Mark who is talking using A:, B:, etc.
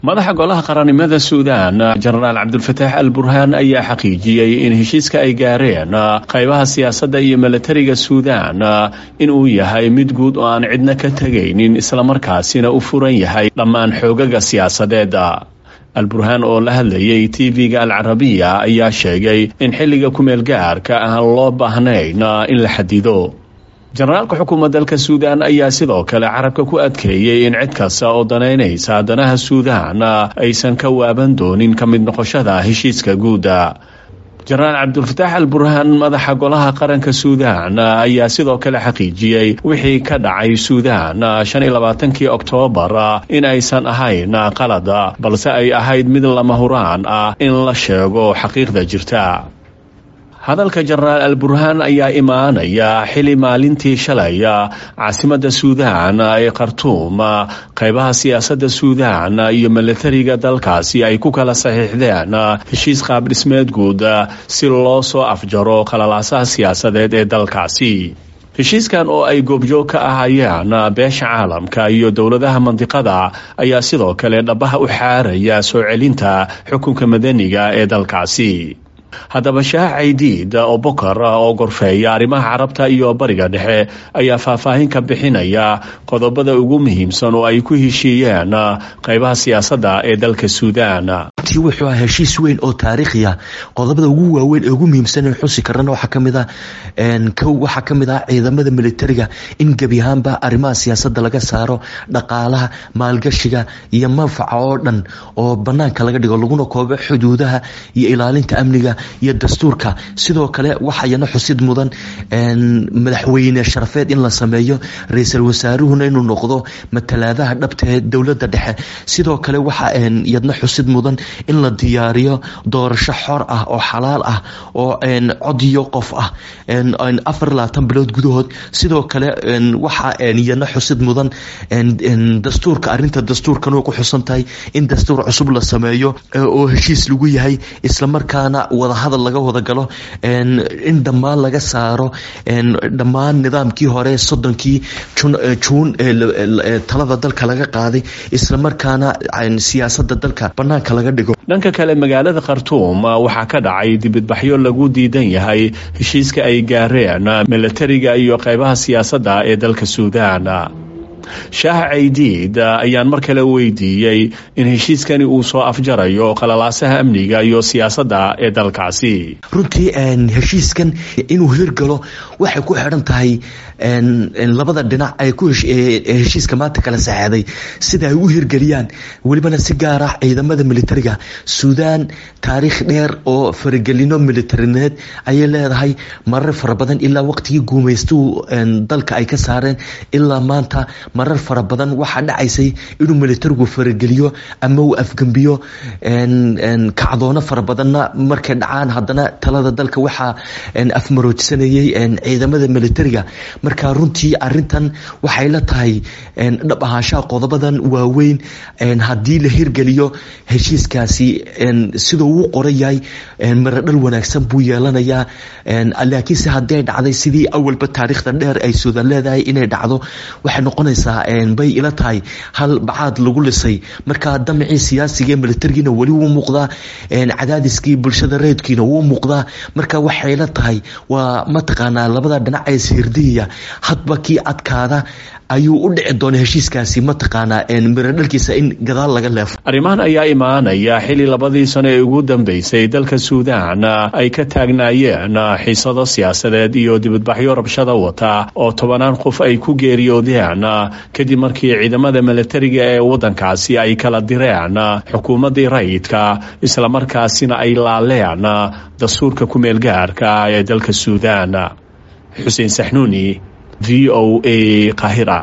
A: madaxa golaha qarannimada suudaan jenaraal cabdulfataax al burhaan ayaa xaqiijiyey in heshiiska ay gaareen qaybaha siyaasadda iyo milatariga suudaan inuu yahay mid guud oo aan cidna ka tegaynin islamarkaasina u furan yahay dhammaan xoogaga siyaasadeed alburhaan oo la hadlayay tv-ga alcarabiya ayaa sheegay in xilliga kumeel gaarka aan loo baahnayn in la xadido jenaraalka xukuumadda dalka suudaan ayaa sidoo kale carabka ku adkeeyey in cid kasta oo danaynaysa danaha suudaan aysan ka waaban doonin ka mid noqoshada heshiiska guuda jenaraal cabdulfataax al burhaan madaxa golaha qaranka suudaan ayaa sidoo kale xaqiijiyey wixii ka dhacay suudaan shan iyo labaatankii oktoobar in aysan ahayn qalada balse ay ahayd mid lama huraan ah in la sheego xaqiiqda jirta hadalka jenaraal al burhaan ayaa imaanaya xili maalintii shalay caasimadda suudaan ee khartuum qaybaha siyaasadda suudaan iyo milatariga dalkaasi ay ku kala saxiixdeen heshiis qaab dhismeed guud si loo soo afjaro qalalaasaha siyaasadeed ee dalkaasi heshiiskan oo ay goobjoog ka ahayaan beesha caalamka iyo dowladaha mandiqada ayaa sidoo kale dhabaha u xaaraya soo celinta xukunka madaniga ee dalkaasi haddaba shaah caydiid oo bokar oo gorfeeya arrimaha carabta iyo bariga dhexe ayaa faahfaahin ka bixinaya qodobada ugu muhiimsan oo ay ku heshiiyeen qaybaha siyaasadda ee dalka suudaan
B: wuxuu ahaa heshiis weyn oo taariikhiya qodobada ugu waaweyn ee ugu muhiimsan ee xusi karana waxaa kamid ah kow waxaa kamid ah ciidamada militariga in gebi ahaanba arrimaha siyaasadda laga saaro dhaqaalaha maalgashiga iyo manfaca oo dhan oo banaanka laga dhigo laguna koobo xuduudaha iyo ilaalinta amniga iyo dastuurka sidoo kale waxayana xusid mudan madaxweyne sharafeed in la sameeyo ra-iisul wasaaruhuna inuu noqdo matalaadaha dhabta ee dowladda dhexe sidoo kale waxa yadna xusid mudan in la diyaariyo doorasho xor ah oo xalaal ah oo codiyo qof ah afar labaatan bilood gudahood sidoo kale waxa yadna xusid mudan dastuurka arinta dastuurkan way ku xusan tahay in dastuur cusub la sameeyo oo heshiis lagu yahay islamarkaana wadahadal laga wada galo in dhammaan laga saaro dhammaan nidaamkii hore soddonkii juun talada dalka laga qaaday islamarkaana siyaasada dalka banaanka laga dhigo
A: dhanka kale magaalada khartuum waxaa ka dhacay dibadbaxyo lagu diidan yahay heshiiska ay gaareen milatariga iyo qaybaha siyaasadda ee dalka suudaan shaah caydiid ayaan mar kale weydiiyey in heshiiskani uu soo afjarayo qalalaasaha amniga iyo siyaasadda ee dalkaasi
B: runtii heshiiskan inuu hirgalo waxay ku xidhan tahay labada dhinac ay heshiiska maanta kala saxeeday sida ay u hirgeliyaan welibana si gaar ah ciidamada militariga suudaan taariikh dheer oo faragelino militarineed ayay leedahay marar fara badan ilaa waqtigii guumaystuhu dalka ay ka saareen ilaa maanta marar fara badan waxaa dhacaysay inuu militarigu farageliyo ama uu afgembiyo kacdoono fara badanna markay dhacaan haddana talada dalka waxaa afmaroojsanayay ciidamada militariga marka runtii arintan waxay la tahay dhab ahaanshaha qodobadan waaweyn haddii la hirgeliyo heshiiskaasi siduu uu qoran yahay maradhal wanaagsan buu yeelanayaa laakiinse haddii dhacday sidii awalba taariikhda dheer ay suudan leedahay inay dhacdo waxay noqonaysaa bay ila tahay hal bacaad lagu lisay marka damcii siyaasiga militarigiina weli wuu muuqdaa cadaadiskii bulshada reedkiina wuu muuqdaa marka waxay la tahay waa mataqaanaa labada dhinac ee sihirdiyaya hadba kii adkaada ayuu u dhici doona heshiiskaasi mataqaanaa miradhalkiisa in gadaal laga leefo
A: arrimahan ayaa imaanaya xili labadii sano ee ugu dambeysay dalka suudaan ay ka taagnaayeen xiisado siyaasadeed iyo dibadbaxyo rabshada wata oo tobanaan qof ay ku geeriyoodeen kadib markii ciidamada milatariga ee waddankaasi ay kala direen xukuumaddii rayidka islamarkaasina ay laaleen dastuurka ku-meel gaarka ee dalka suudaan xuseen saxnuuni v o a qahira